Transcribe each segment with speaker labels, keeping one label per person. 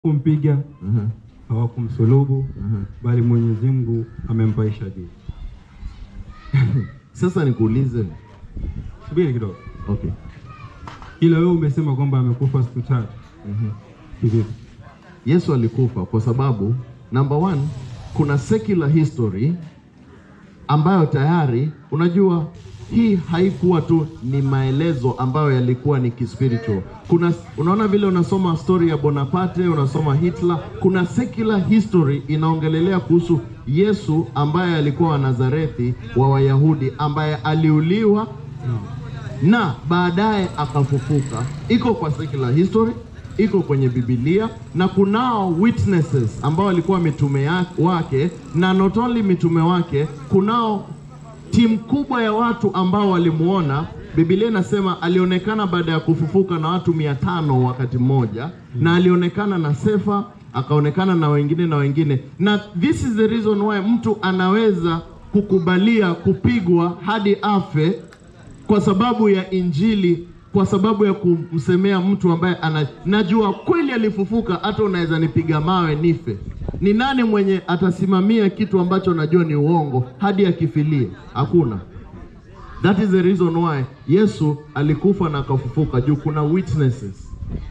Speaker 1: kumpiga
Speaker 2: Mhm.
Speaker 1: hawakumsulubu
Speaker 2: Mhm.
Speaker 1: bali Mwenyezi Mungu amempaisha juu.
Speaker 2: Sasa nikuulize,
Speaker 1: Subiri kidogo,
Speaker 2: okay.
Speaker 1: ila wewe umesema kwamba amekufa siku tatu
Speaker 2: Mhm.
Speaker 1: hivi.
Speaker 2: Yesu alikufa kwa sababu number one, kuna secular history ambayo tayari unajua hii haikuwa tu ni maelezo ambayo yalikuwa ni kispiritual. Kuna unaona vile unasoma story ya Bonaparte, unasoma Hitler, kuna secular history inaongelelea kuhusu Yesu ambaye alikuwa wa Nazarethi wa Wayahudi ambaye aliuliwa na baadaye akafufuka. Iko kwa secular history, iko kwenye Biblia na kunao witnesses ambao walikuwa mitume ya- wake, na not only mitume wake, kunao timu kubwa ya watu ambao walimuona. Biblia inasema alionekana baada ya kufufuka na watu mia tano wakati mmoja, na alionekana na Sefa, akaonekana na wengine na wengine, na this is the reason why mtu anaweza kukubalia kupigwa hadi afe kwa sababu ya Injili, kwa sababu ya kumsemea mtu ambaye ana, najua kweli alifufuka, hata unaweza nipiga mawe nife. Ni nani mwenye atasimamia kitu ambacho najua ni uongo hadi akifilie? Hakuna. That is the reason why Yesu alikufa na akafufuka, juu kuna witnesses.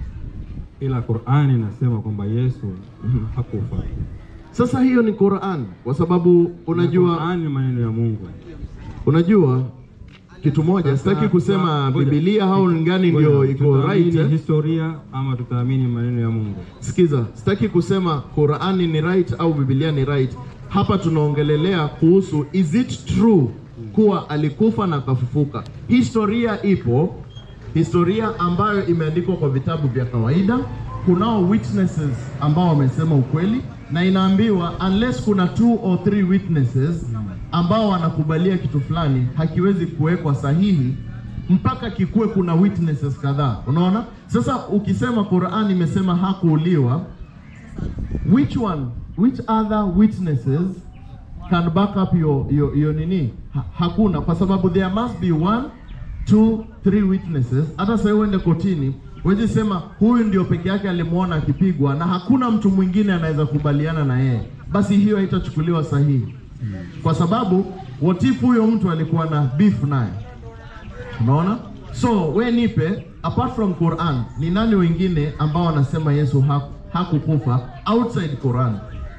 Speaker 1: Ila Qur'ani inasema kwamba Yesu hakufa.
Speaker 2: Sasa hiyo ni Qur'an, kwa sababu unajua
Speaker 1: Qur'ani ni maneno ya Mungu.
Speaker 2: unajua kitu moja,
Speaker 1: Sasa,
Speaker 2: sitaki kusema
Speaker 1: ngoja.
Speaker 2: Biblia au ngani ndio
Speaker 1: Ngoja,
Speaker 2: iko
Speaker 1: tutaamini
Speaker 2: right eh?
Speaker 1: historia ama tutaamini maneno ya Mungu?
Speaker 2: Sikiza, sitaki kusema Qurani ni right au Biblia ni right. Hapa tunaongelelea kuhusu is it true kuwa alikufa na akafufuka. Historia ipo, historia ambayo imeandikwa kwa vitabu vya kawaida. Kunao witnesses ambao wamesema ukweli, na inaambiwa unless kuna two or three witnesses ambao wanakubalia kitu fulani, hakiwezi kuwekwa sahihi mpaka kikuwe kuna witnesses kadhaa. Unaona, sasa ukisema Qur'an imesema hakuuliwa, which one, which other witnesses can back up your, your, your nini? Ha, hakuna, kwa sababu there must be one, two, three witnesses. Hata sasa uende kotini wezi sema huyu ndio peke yake alimwona akipigwa na hakuna mtu mwingine anaweza kubaliana na yeye, basi hiyo haitachukuliwa sahihi, kwa sababu what if huyo mtu alikuwa na beef naye Unaona? So we nipe apart from Quran, ni nani wengine ambao wanasema Yesu haku- hakukufa outside Quran?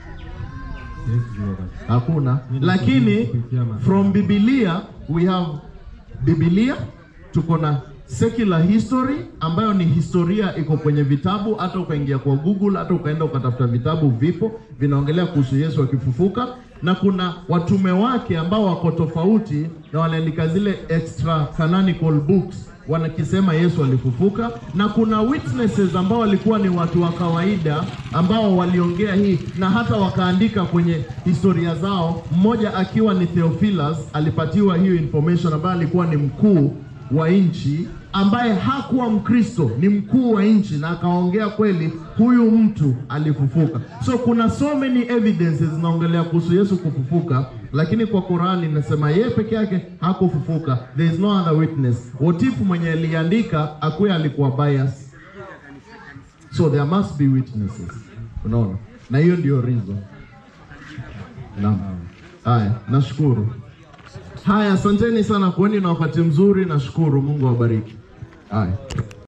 Speaker 1: Yes, Lord.
Speaker 2: Hakuna.
Speaker 1: Mimi
Speaker 2: Lakini
Speaker 1: kupitia ma-
Speaker 2: from Biblia we have Biblia, tuko na secular history ambayo ni historia iko kwenye vitabu, hata ukaingia kwa Google, hata ukaenda ukatafuta vitabu, vipo vinaongelea kuhusu Yesu akifufuka, na kuna watume wake ambao wako tofauti na wanaandika zile extra canonical books wanakisema Yesu alifufuka, na kuna witnesses ambao walikuwa ni watu wa kawaida ambao waliongea hii na hata wakaandika kwenye historia zao, mmoja akiwa ni Theophilus alipatiwa hiyo information, ambaye alikuwa ni mkuu wa nchi ambaye hakuwa Mkristo, ni mkuu wa nchi, na akaongea kweli, huyu mtu alifufuka. So kuna so many evidences zinaongelea kuhusu Yesu kufufuka, lakini kwa Qurani inasema yeye peke yake hakufufuka, there is no other witness. What if mwenye aliandika akuwe alikuwa bias? So there must be witnesses, unaona, na hiyo ndio reason. Naam. Haya, nashukuru. Haya, asanteni sana, kuweni na wakati mzuri. Nashukuru, Mungu awabariki. Haya.